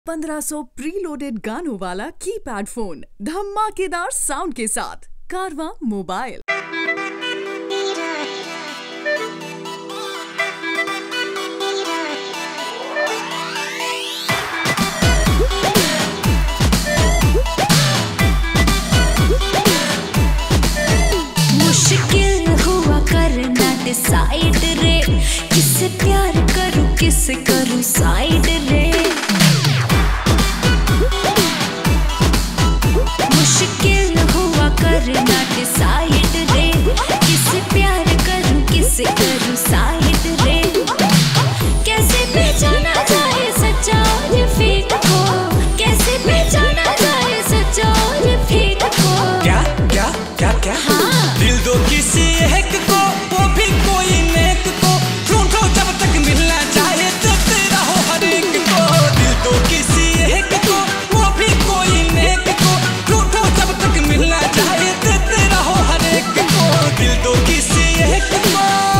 1500 preloaded गानों वाला keypad phone धमाकेदार साउंड के साथ कारवा मोबाइल मुश्किल हुआ करना डिसाइड रे किससे प्यार करूं किससे करूं साइड रे मुश्किल हुआ करना डिसाइड रे किससे प्यार करूं किससे करूं साइड रे कैसे पहचाना जाए सच्चा और फेक को कैसे पहचाना जाए सच्चा और फेक को क्या क्या क्या क्या हाँ। दिल दो किसी एक को वो भी कोई नेक को ढूंढो जब तक मिलना चाहे देते रहो हर एक को दिल दो किसी एक को वो भी कोई नेक को ढूंढो जब तक मिलना चाहे देते रहो हर एक को दिल दो किसी एक को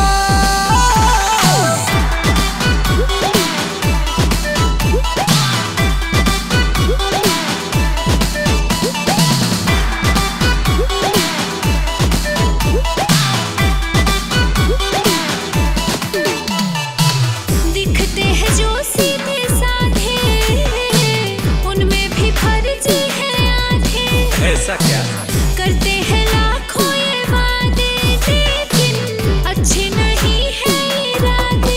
दिखते हैं जो सीधे साधे उनमें भी फर्जी है आधे ऐसा क्या करते हैं लाखों ये वादे लेकिन अच्छे नहीं है इरादे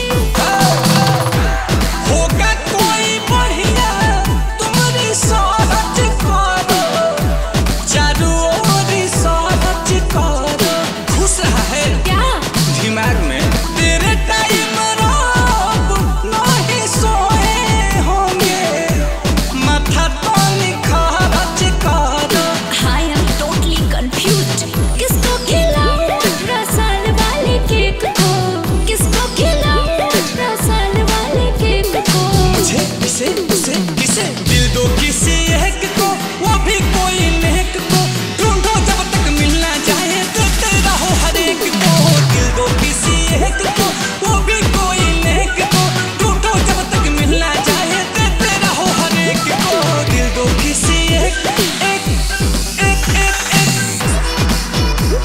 होगा कोई बढ़िया तुम्हारी सोच करो चारों ओर सोच करो खुश है क्या दिमाग में तेरे टाइम रोब नहीं सोए होंगे माथा तो निखरच करो आई एम टोटली कंफ्यूज्ड किसको खिलाऊं अठारह साल वाले केक को किसको खिलाऊं अठारह साल वाले केक को मुझे किसे किसे किसे दिल दो किसी एक को वो भी कोई नेक को ढूंढो जब तक मिलना चाहे देते रहो हर एक को दिल दो किसी एक को वो भी कोई नेक को ढूंढो जब तक मिलना चाहे देते रहो हर एक को दिल दो किसी एक एक एक एक एक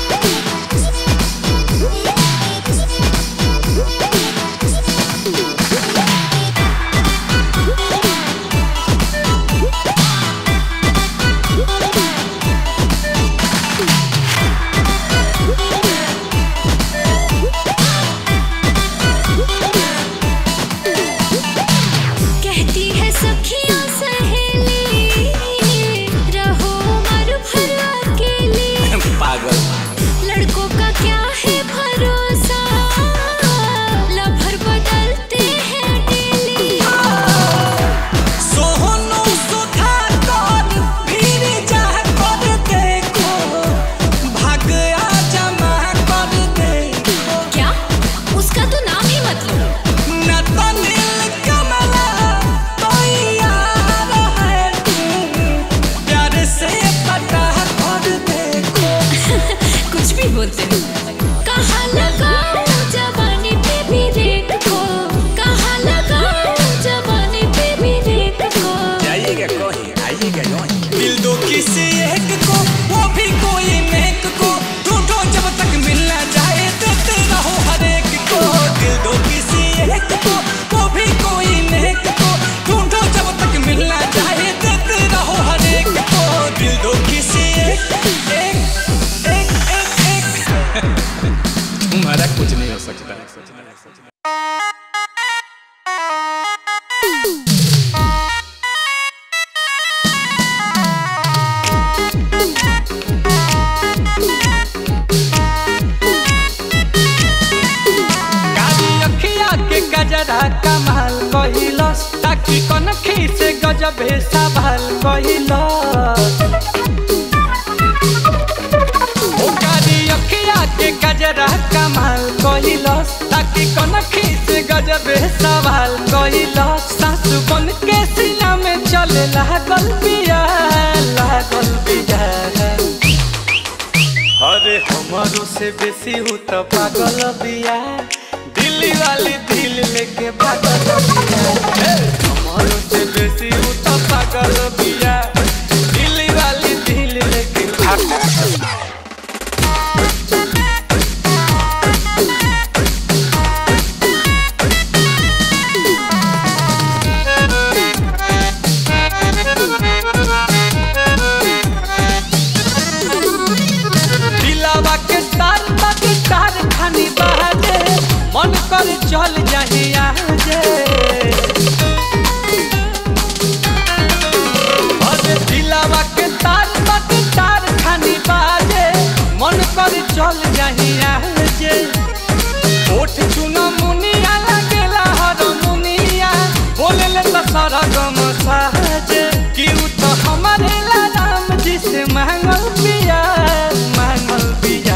कहती है सखियां सहेली रहो मर भर अकेली पागल लड़कों का क्या है भरोसा लभर बदलते हैं डेली सोहनो सुधा कर फिर जा कर देखो भाग आ जमा कर देखो क्या उसका तो नाम ही मत लो न तो नील कमला तो यार है तू प्यार से पता कर देखो कुछ भी बोलते हो कहाँ लगाओ जवानी पे भी रेत को कहाँ लगाओ जवानी पे भी रेत को जाइएगा कहीं आइएगा कहीं दिल दो किसी एक को वो भी कोई नेक को ढूंढो जब तक मिलना चाहे देते रहो हर एक को दिल दो किसी एक को वो भी कोई नेक को ढूंढो जब तक मिलना चाहे देते रहो हर एक को दिल दो किसी एक एक एक एक एक तुम्हारा कुछ नहीं हो सकता काली अखिया के गजरा कमाल कहिलस ताकि कनखी से गजबे सवाल कहिलस ओ काली अखिया के गजरा कमाल कहिलस ताकि कनखी से गजबे सवाल कहिलस सासु बन के सीना में चले लागल बिया लागल बिया अरे हमारो से बेसी हूँ तो पागल बिया दिल्ली वाली दिल लेके पागल बिया हमारो से बेसी उ तो पागल बिया दिल्ली वाली दिल लेके भाग दिलावा के तार तक तार खानी बहाजे मन कर चल जाही आजे अरे दिलावा के तार तक तार खानी बहाजे मन कर चल जाही आजे ओठ चुना मुनिया लगेला हर मुनिया बोले ले तो सारा गम साजे कि उ तो हमारे ला राम जी से मांगल पिया मांगल पिया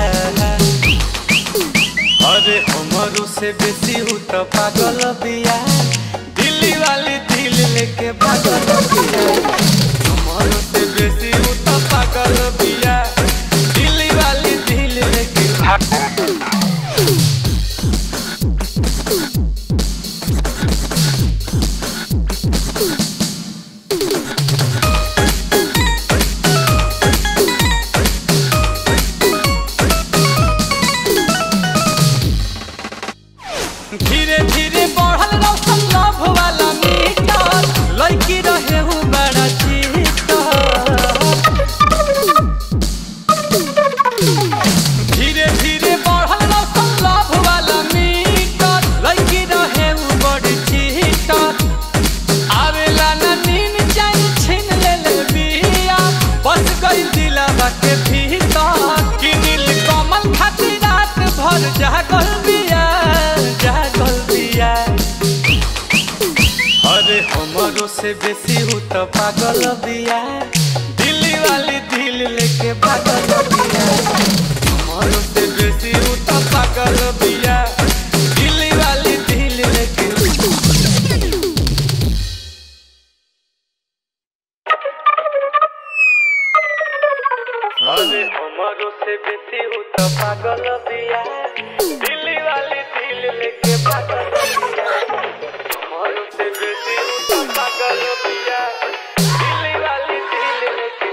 अरे हमारो से बेसी उ तो पागल बिया दिल्ली वाली दिल लेके पागल बिया हमारो से बेसी उ तो पागल बिया दिल्ली वाली दिल लेके पागल धीरे धीरे बढ़ल रौशन लव वाला मीटर लड़की रहे हूँ बड़ा चीटर धीरे धीरे बढ़ल रौशन लव वाला मीटर लड़की रहे हूँ बड़ी चीटर आवेला ना नीन जाई छीन ले ले बिया बस गई दिलावा के भीतर कि नील कमल खातिर रात भर जागल बिया जागल बिया अरे हमारो से बेसी हूँ तो पागल बिया दिल्ली वाली दिल लेके पागल बिया हमारो से बेसी हूँ तो पागल बिया दिल्ली वाली दिल लेके अरे हमारो से बेसी हूँ तो पागल बिया दिल्ली वाली दिल लेके पागल बिया हमारो से बेसी हूँ तो पागल बिया दिल्ली वाली दिल लेके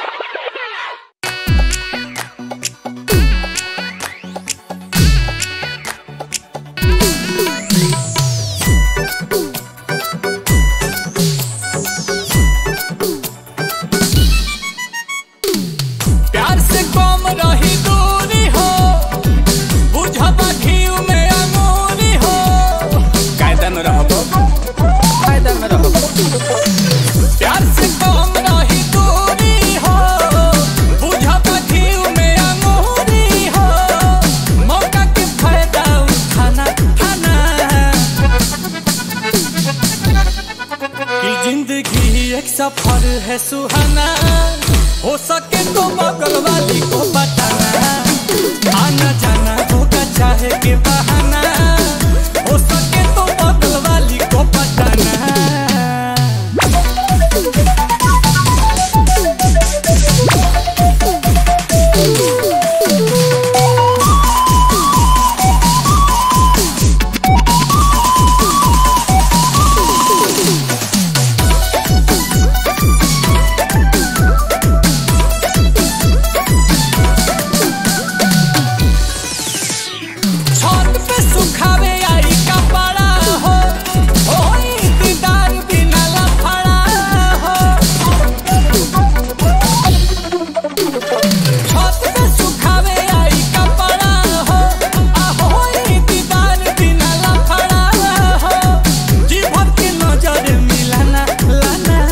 प्यार से कम रही दूरी हो बुझबा घीव में अमूरी हो कायदा में रहबो कायदा में रहबो प्यार से कम रही दूरी हो बुझबा घीव में अमूरी हो मौका के फायदा उठाना खाना कि जिंदगी एक सफर है सुहाना हो सके तो बगल वाली को बताना आना जाना होगा चाहे के बहाना हो सके तो बगल वाली को बताना छत पे सुखावे आई कपड़ा हो होई दीदार बिना लफड़ा हो छत पे सुखावे आई कपड़ा हो आ होई दीदार बिना लफड़ा हो जी भर के नजर मिलाना लाना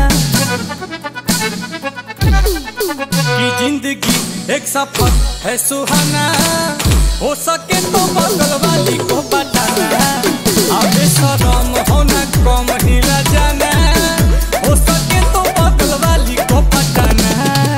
कि जिंदगी एक सफर है सुहाना हो सके तो बगल वाली को बताना अबे शरम होना कम हिला जाना हो सके तो बगल वाली को बताना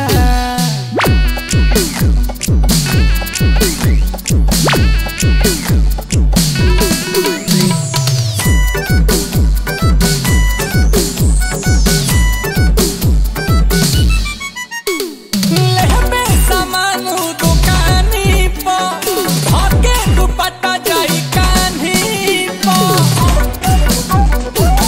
लेहबे सामान दुकानी पर धके दुपट्टा जाई कान्ही पर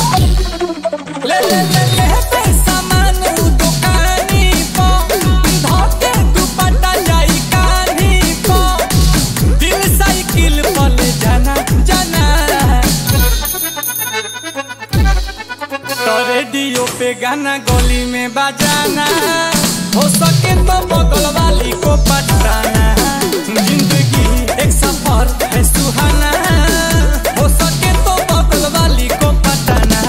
रेडियो पे गाना गली में बजाना हो सके तो बगल वाली को पटाना जिंदगी एक सफर है सुहाना हो सके तो बगल वाली को पटाना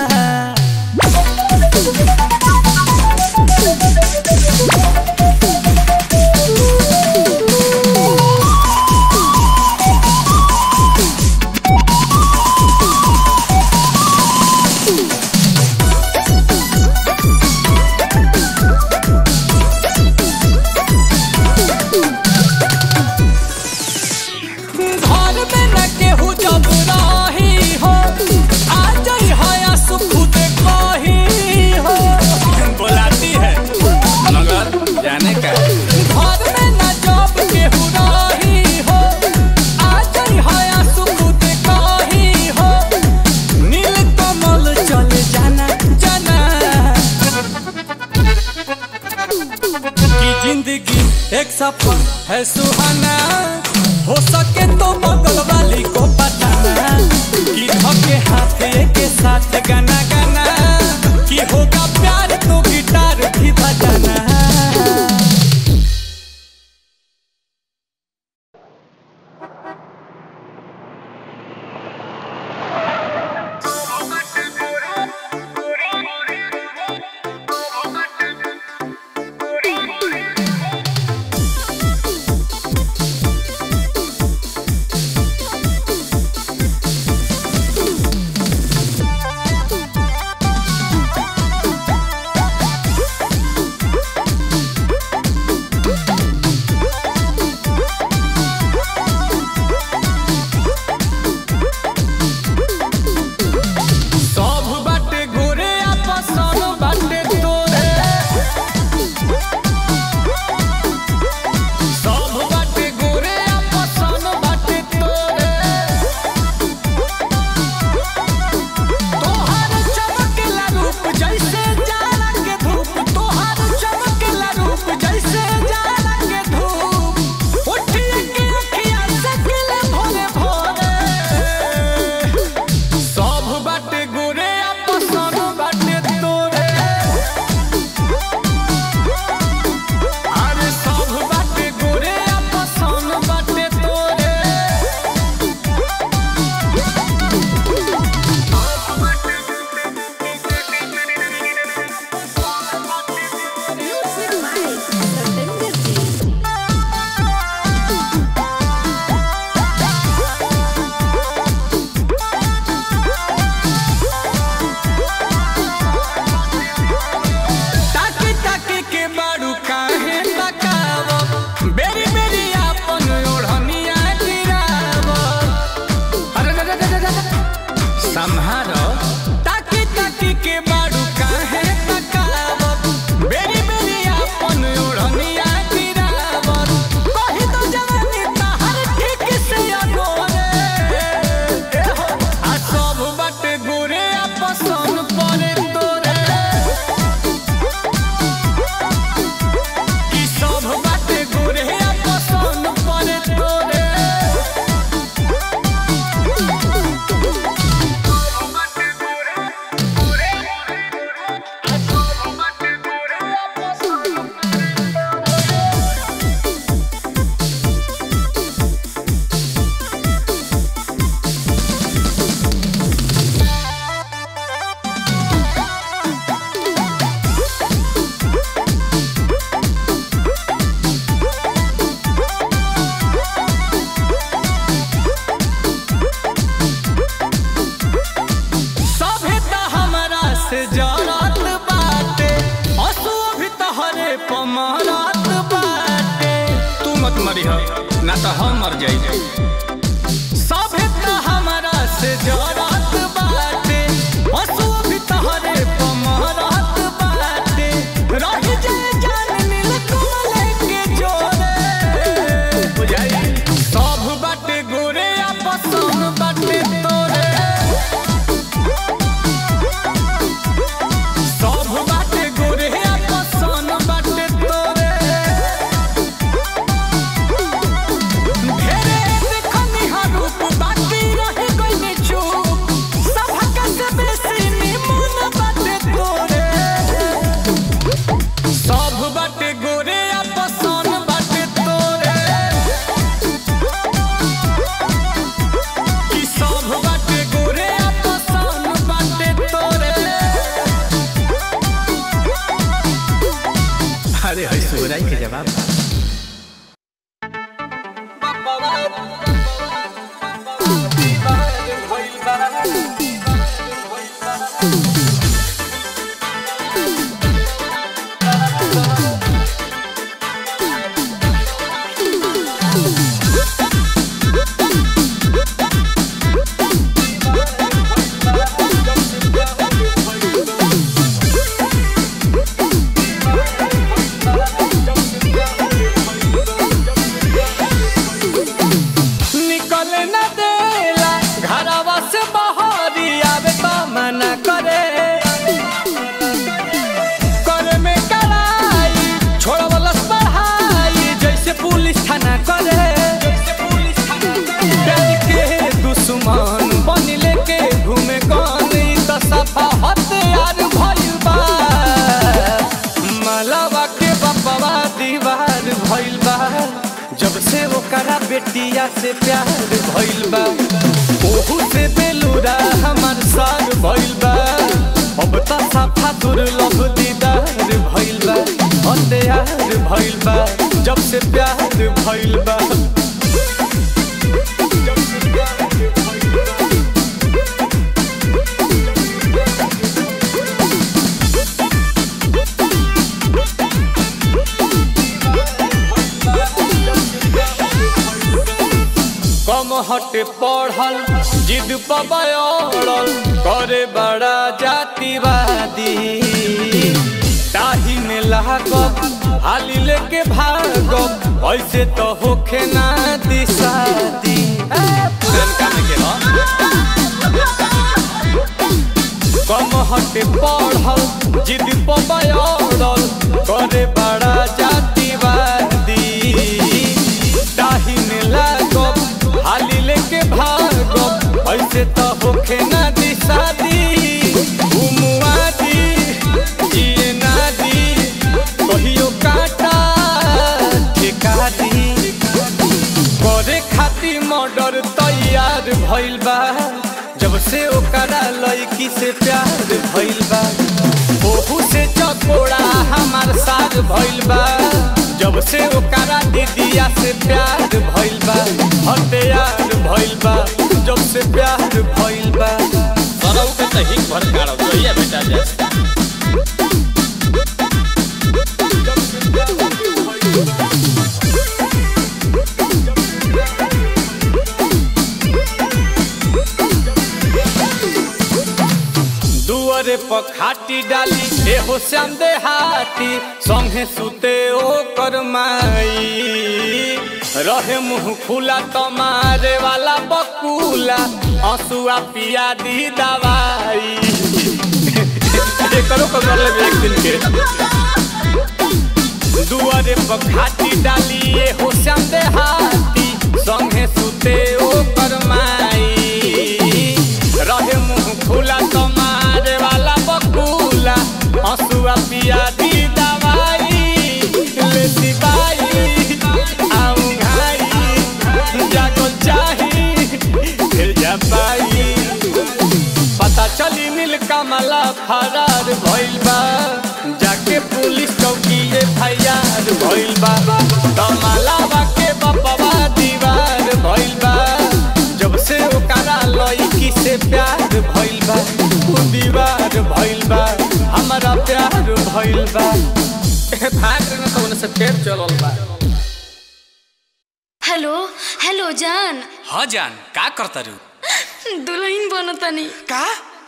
घर में न केहू जब रही हो आ जाई हया सुख कही हो बुलाती है मगर जाने का घर में न जब केहू रही हो आ जाई हया सुख कही हो नील कमल चले जाना जाना की जिंदगी एक सफर है सुहाना हो सके तो बगल वाली को बताना कि धके हाथ के साथ गाना गाना कि होगा प्यार तो गिटार भी बजाना सब बाटे गोरे आपस सब बाटे तोरे सब बाटे गोरे आपस सब बाटे तोरे तोहार चमकेला रूप जैसे जाड़ा के धूप तोहार चमकेला रूप जैसे जाड़ा के धूप उठिए के अखिया से गिले भोरे भोरे सब बाटे गोरे आपस सब बाटे तोरे अरे सब बाटे गोरे आपस सब बाटे तोरे ताकी ताकी के बारू काहे तकाव बेरी बेरी आपन ओढ़निया गिराव अरे रे रे रे रे रे। संहारो ताकी ताकी के बारू काहे तकाव बेरी बेरी आपन ओढ़निया गिराव कहि तो जवानी तहर ठीक से अगोरे ए हो आ सब बाटे गोरे आपसन परे तोरे कि सब बाटे गोरे पसंद पड़े तोरे सभे त हमरा से जरत बाटे हसुओ भी तहरे पमरत बाटे तू मत मरी ना तो हम मर जाई सभे त हमरा से जरत बाटे हसुओ भी तहरे पमरत बाटे रह जाए जान नील कमल के जोरे बुझाई सब बाटे गोरे आपस बाटे तोरे सब बाटे गोरे आपसन बाटे तोरे ढेरे देखनी हा रूप बाकी रह गइल चुप सब हक से बेसी बेटिया से प्यार भइल बा ओहू से बेलूरा हमार सार भइल बा अब त साफा दुर्लभ दीदार भइल बा अंधेयार भइल बा जब से प्यार भइल बा कम हटे पढ़ल जिद पबड़ल करे बड़ा जातिवादी ताही में लागब हाली लेके भागब ऐसे तो होखे ना दिशादी कम हटे पढ़ल जिद पबड़ल करे बड़ा जातिवादी ताही में लागब हाली लेके भागब ऐसे तो होखे ना दिशादी घुमुआ दी जिए ना दी कहियो काटा ठेका दी करे खातिर मर्डर तैयार भइल बा जब से ओकरा लड़की से प्यार भइल बा ओहू से चकोड़ा हमार साथ भइल बा जब से ओकरा दीदिया से प्यार भइल बा हथियार भइल बा जब से प्यार भइल बा सरौ के त हिक भर गाड़ो जोइया बेटा जा दुआरे पर खाटी डाली एहो श्याम देहाती संगे सुते ओ करमाई रहे मुंह खुला तमारे वाला बकुला आंसुआ पिया दी दवाई करो कर ले एक दिन के दुआरे पर खाटी डाली एहो श्याम देहाती संगे सुते ओ करमाई रहे मुंह खुला तुम्हारे वाला बकुला हंसुआ पिया दी दवाई ले सिपाही आऊं घाई जागल चाही फिर जा पाई पता चली नील कमला फरार भइल बा जाके पुलिस चौकी एफआईआर भइल बा कमलावा के बपवा दीवार भइल बा जब से ओकरा लड़की से प्यार भइल बा उ दीवार भइल बा हमारा प्यार भइल बा भाग रहे न तो उनसे फेर चलल बा हेलो हेलो जान हाँ जान का करता रू दुल्हन बनतनी का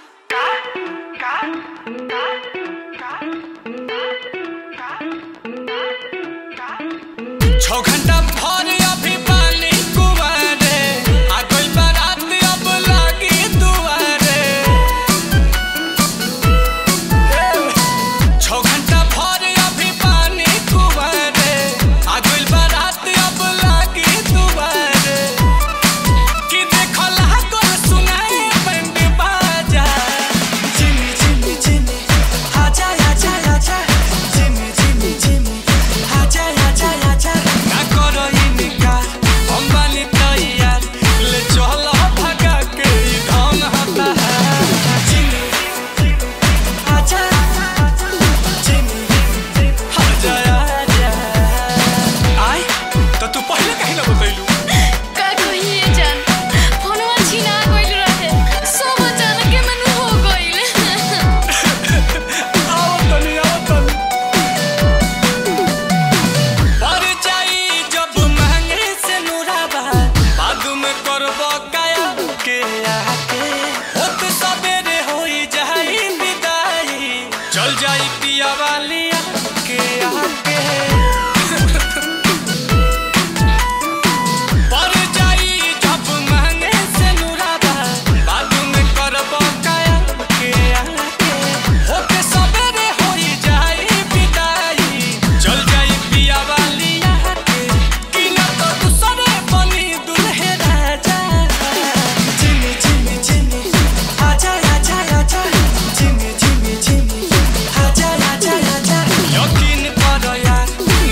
छौ घंटा भर अभी पानी कुंवारे आ गइल बारात अब लागी दुआरे छौ घंटा भर अभी पानी कुंवारे आ गइल बारात अब लागी दुआरे कि देखल लागल सुनाए बैंड बाजा जिमी जिमी जिमी आजा आजा आजा जिमी जिमी जिमी आजा आजा आजा ना करो इनका हम बानी तैयार ले चलो भगा के ई धन हता है जिमी आजा जिमी आजा आजा आई तो तू पहले कहीं ना बतैलू का कहिए जान फोनवा छीना गइल रहे सब अचानक के मनु हो गइल आओ तनी आओ तनी पर जाई जब महंगे से नुराबा बाद में करबो काया के आके होत सबेरे होई जाई विदाई चल जाई पिया वाली के आके पर जाई जब महंगे से नुराबा बाद में करबो काया के आके होते सबेरे होई जाई विदाई चल जाई पिया वाली के कि ना तो दूसरे बनी दुल्हे राजा जिमी जिमी जिमी आजा आजा आजा जिमी जिमी जिमी आजा आजा आजा यकीन करो यार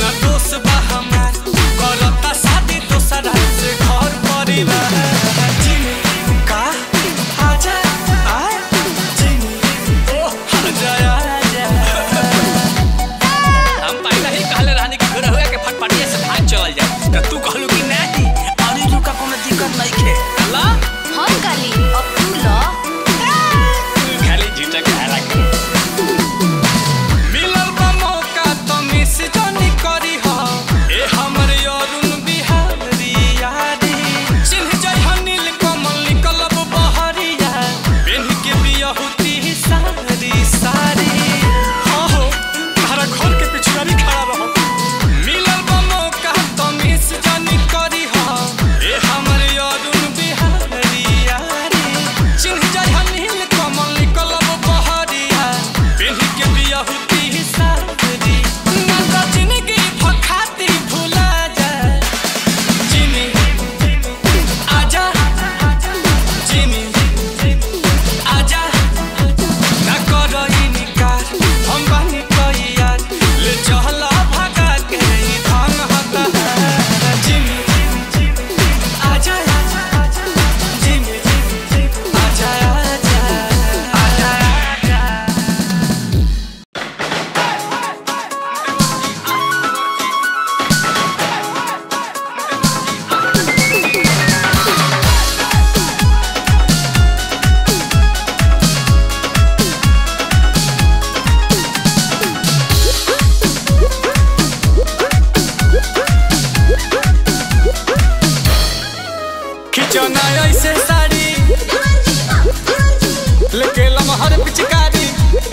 बहुती साथरी ना तो जिंदगी भखाती भुला जाए जिमी आजा जिमी आजा ना करो इनकार हम बानी कोई यार ले चला भागा के ई धन हता है जिमी आजा जिमी आजा आजा आजा आजा खिचौना ऐसे साड़ी लेके लमहर पिचकारी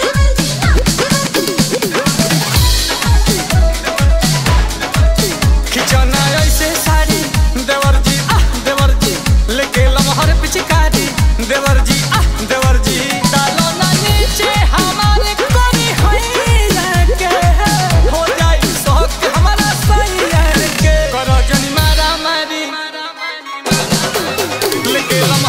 खिचौना ऐसे साड़ी देवर जी आह देवर जी लेके लमहर पिचकारी देवर जी आह देवर जी डालो ना नीचे हमारे कोरी होई के हो जाई शौक हमारा सही है के करो जनी मारा मारी लेके हम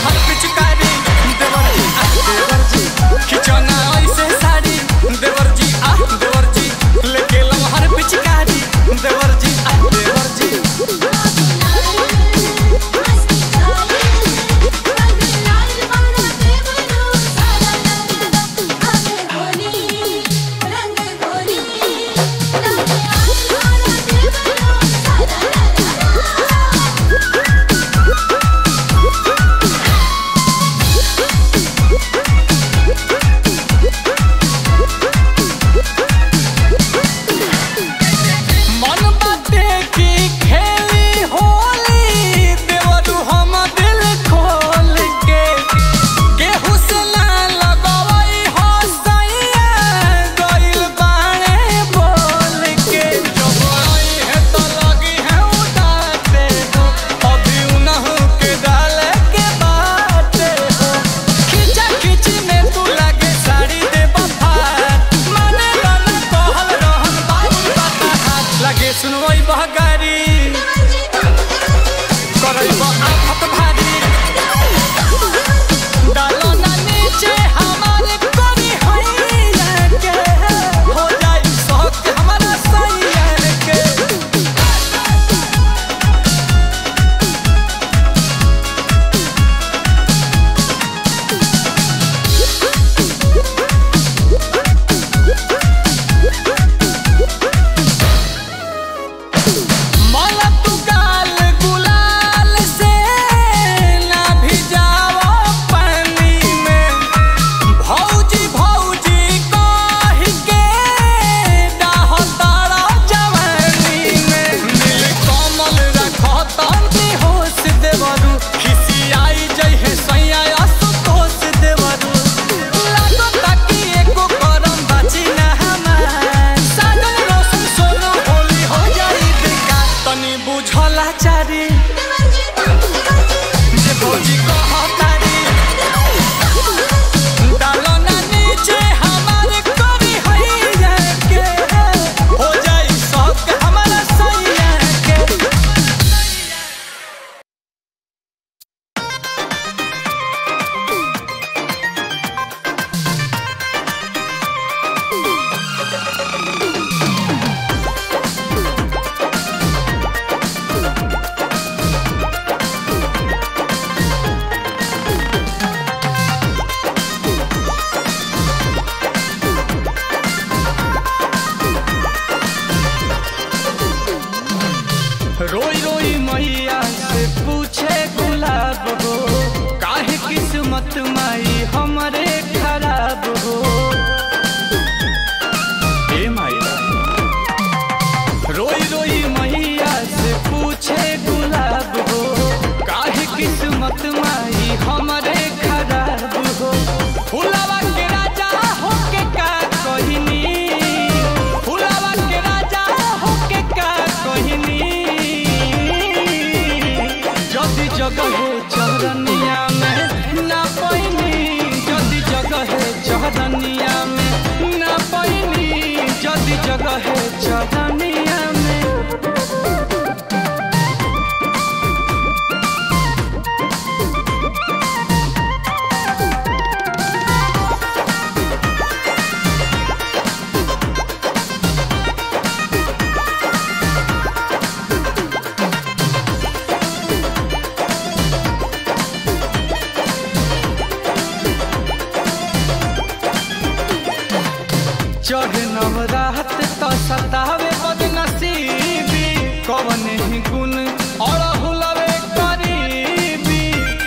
बरात तो सतावे बदनसीबी कवन ही गुण और हुलवे करीबी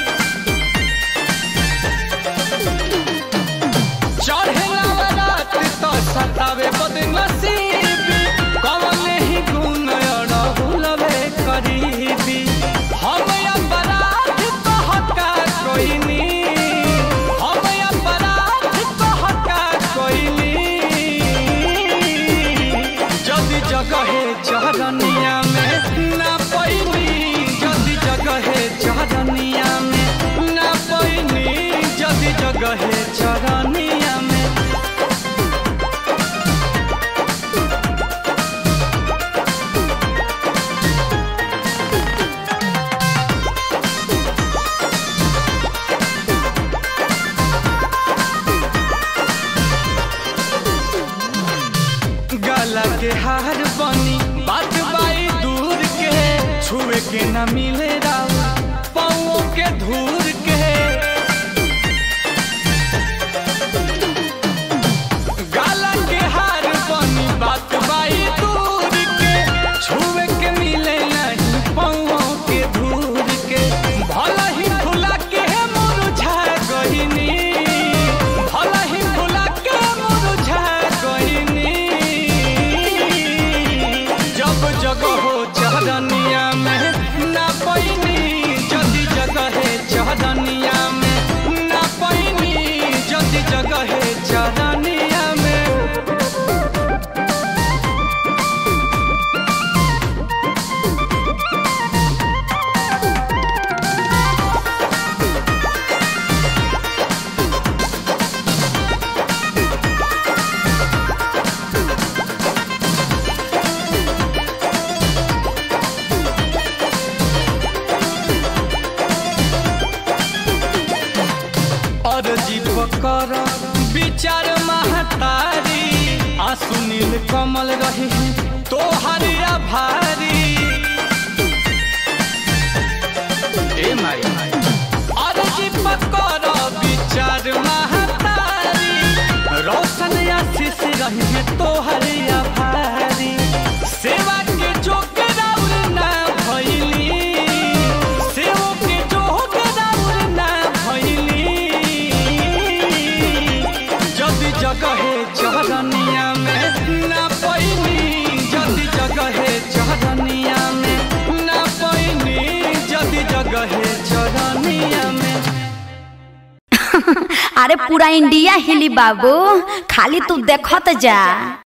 चढ़ेला बरात तो सतावे बदनसीबी कवन ही गुण और हुलवे करीबी हम अपराध कहका कोइनी हम अपराध कहका कोइनी जदि जगहे चरनिया में ना पैनी जदि जगहे चरनिया में ना पैनी जदि जगहे चरनिया में गला के हार बनी बात बाई दूर के छुए के न मिले राव पाओ के धूर के गला के हार बनी बात बाई दूर के छुए के मिले नहीं पाओ के धूर के भला ही फुला के मुरझा गईनी भला ही फुला के मुरझा गईनी जब जगह हो चरनिया में ना पैनी जदि जगह है चरनिया में ना पैनी जदि जगह है चरनिया में और जीव कर विचार महतारी आंसू नील कमल रही तो हरिया भारी ए माई और जीव कर विचार महतारी रोशन आशीष रही तो हरिया भारी सेवा के जोग राउर ना भइली सेवो के जोग राउर ना भइली जदि जगहे चरनिया में ना पैनी जदि जगहे चरनिया में ना पैनी जदि जगहे चरनिया में अरे पूरा इंडिया हिली बाबू खाली तू देखत जा